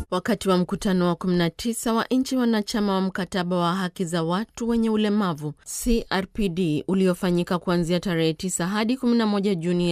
wakati wa mkutano wa 19 wa nchi wanachama wa mkataba wa haki za watu wenye ulemavu CRPD uliofanyika kuanzia tarehe 9 hadi 11 Juni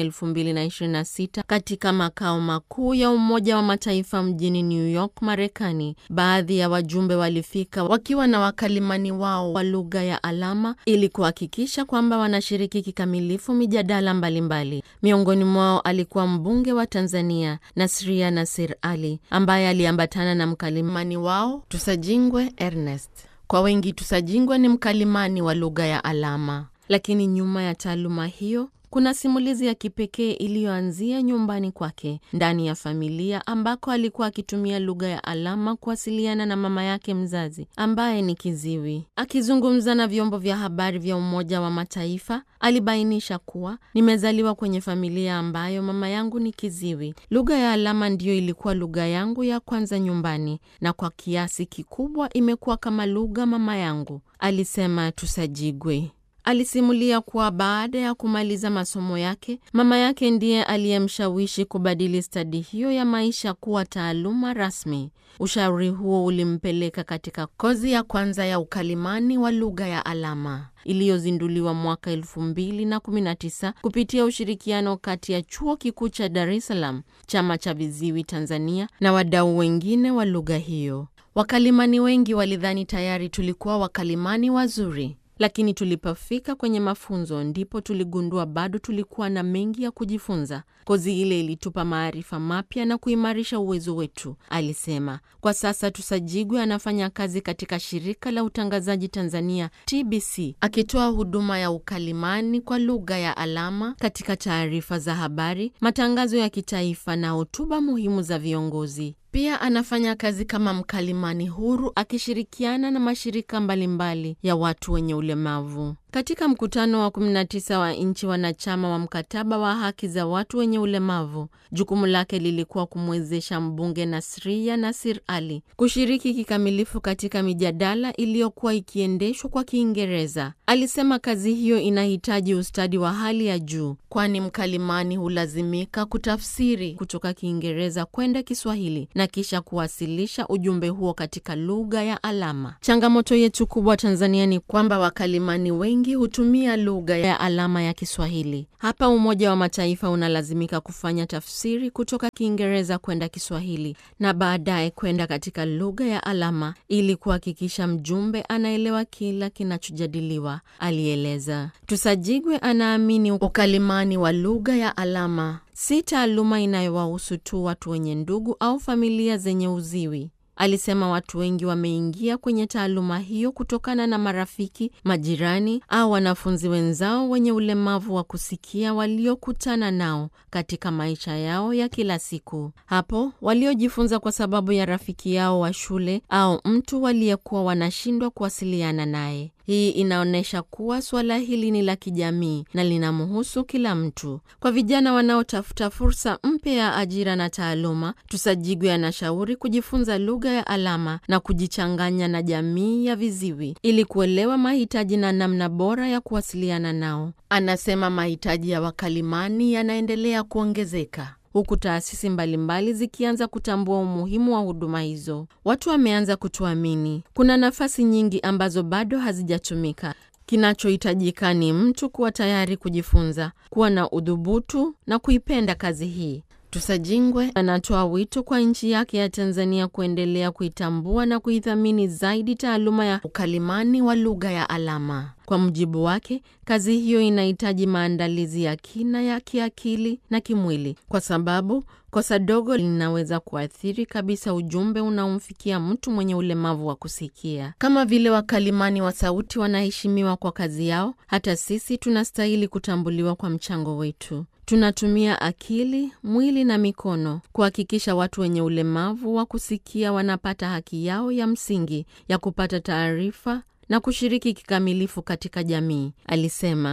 2026 katika makao makuu ya Umoja wa Mataifa mjini New York, Marekani. Baadhi ya wajumbe walifika wakiwa na wakalimani wao wa lugha ya alama ili kuhakikisha kwamba wanashiriki kikamilifu mijadala mbalimbali. Miongoni mwao alikuwa mbunge wa Tanzania Nasria Nasir Ali ambaye aliambatana na mkalimani wao Tusajingwe Ernest. Kwa wengi Tusajingwe ni mkalimani wa lugha ya alama, lakini nyuma ya taaluma hiyo kuna simulizi ya kipekee iliyoanzia nyumbani kwake ndani ya familia ambako alikuwa akitumia lugha ya alama kuwasiliana na mama yake mzazi ambaye ni kiziwi. Akizungumza na vyombo vya habari vya Umoja wa Mataifa, alibainisha kuwa nimezaliwa kwenye familia ambayo mama yangu ni kiziwi. Lugha ya alama ndiyo ilikuwa lugha yangu ya kwanza nyumbani, na kwa kiasi kikubwa imekuwa kama lugha mama yangu, alisema Tusajigwe. Alisimulia kuwa baada ya kumaliza masomo yake, mama yake ndiye aliyemshawishi kubadili stadi hiyo ya maisha kuwa taaluma rasmi. Ushauri huo ulimpeleka katika kozi ya kwanza ya ukalimani wa lugha ya alama iliyozinduliwa mwaka elfu mbili na kumi na tisa kupitia ushirikiano kati ya Chuo Kikuu cha Dar es Salaam, Chama cha Viziwi Tanzania na wadau wengine wa lugha hiyo. Wakalimani wengi walidhani tayari tulikuwa wakalimani wazuri lakini tulipofika kwenye mafunzo ndipo tuligundua bado tulikuwa na mengi ya kujifunza. Kozi ile ilitupa maarifa mapya na kuimarisha uwezo wetu, alisema. Kwa sasa Tusajigwe anafanya kazi katika shirika la utangazaji Tanzania TBC, akitoa huduma ya ukalimani kwa lugha ya alama katika taarifa za habari, matangazo ya kitaifa na hotuba muhimu za viongozi. Pia anafanya kazi kama mkalimani huru akishirikiana na mashirika mbalimbali ya watu wenye ulemavu. Katika mkutano wa 19 wa nchi wanachama wa mkataba wa haki za watu wenye ulemavu, jukumu lake lilikuwa kumwezesha mbunge Nasria Nasir Ali kushiriki kikamilifu katika mijadala iliyokuwa ikiendeshwa kwa Kiingereza. Alisema kazi hiyo inahitaji ustadi wa hali ya juu, kwani mkalimani hulazimika kutafsiri kutoka Kiingereza kwenda Kiswahili na kisha kuwasilisha ujumbe huo katika lugha ya alama. Changamoto yetu kubwa Tanzania ni kwamba wakalimani wengi hutumia lugha ya alama ya Kiswahili. Hapa Umoja wa Mataifa unalazimika kufanya tafsiri kutoka Kiingereza kwenda Kiswahili na baadaye kwenda katika lugha ya alama ili kuhakikisha mjumbe anaelewa kila kinachojadiliwa, alieleza. Tusajigwe anaamini ukalimani wa lugha ya alama si taaluma inayowahusu tu watu wenye ndugu au familia zenye uziwi. Alisema watu wengi wameingia kwenye taaluma hiyo kutokana na marafiki, majirani au wanafunzi wenzao wenye ulemavu wa kusikia waliokutana nao katika maisha yao ya kila siku. Hapo waliojifunza kwa sababu ya rafiki yao wa shule au mtu waliyekuwa wanashindwa kuwasiliana naye. Hii inaonyesha kuwa suala hili ni la kijamii na linamhusu kila mtu. Kwa vijana wanaotafuta fursa mpya ya ajira na taaluma, Tusajigwe anashauri kujifunza lugha ya alama na kujichanganya na jamii ya viziwi ili kuelewa mahitaji na namna bora ya kuwasiliana nao. Anasema mahitaji ya wakalimani yanaendelea kuongezeka huku taasisi mbalimbali zikianza kutambua umuhimu wa huduma hizo. Watu wameanza kutuamini. Kuna nafasi nyingi ambazo bado hazijatumika. Kinachohitajika ni mtu kuwa tayari kujifunza, kuwa na udhubutu na kuipenda kazi hii. Tusajingwe anatoa wito kwa nchi yake ya Tanzania kuendelea kuitambua na kuithamini zaidi taaluma ya ukalimani wa lugha ya alama. Kwa mujibu wake, kazi hiyo inahitaji maandalizi ya kina ya kiakili na kimwili, kwa sababu kosa dogo linaweza kuathiri kabisa ujumbe unaomfikia mtu mwenye ulemavu wa kusikia. Kama vile wakalimani wa sauti wanaheshimiwa kwa kazi yao, hata sisi tunastahili kutambuliwa kwa mchango wetu. Tunatumia akili, mwili na mikono kuhakikisha watu wenye ulemavu wa kusikia wanapata haki yao ya msingi ya kupata taarifa na kushiriki kikamilifu katika jamii, alisema.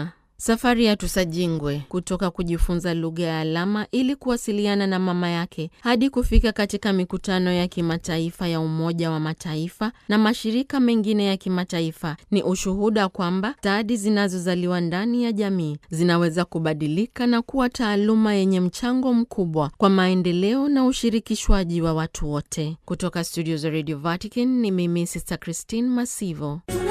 Safari ya Tusajingwe kutoka kujifunza lugha ya alama ili kuwasiliana na mama yake hadi kufika katika mikutano ya kimataifa ya Umoja wa Mataifa na mashirika mengine ya kimataifa ni ushuhuda kwamba stadi zinazozaliwa ndani ya jamii zinaweza kubadilika na kuwa taaluma yenye mchango mkubwa kwa maendeleo na ushirikishwaji wa watu wote. Kutoka studio za Radio Vatican ni mimi Sister Christine Masivo.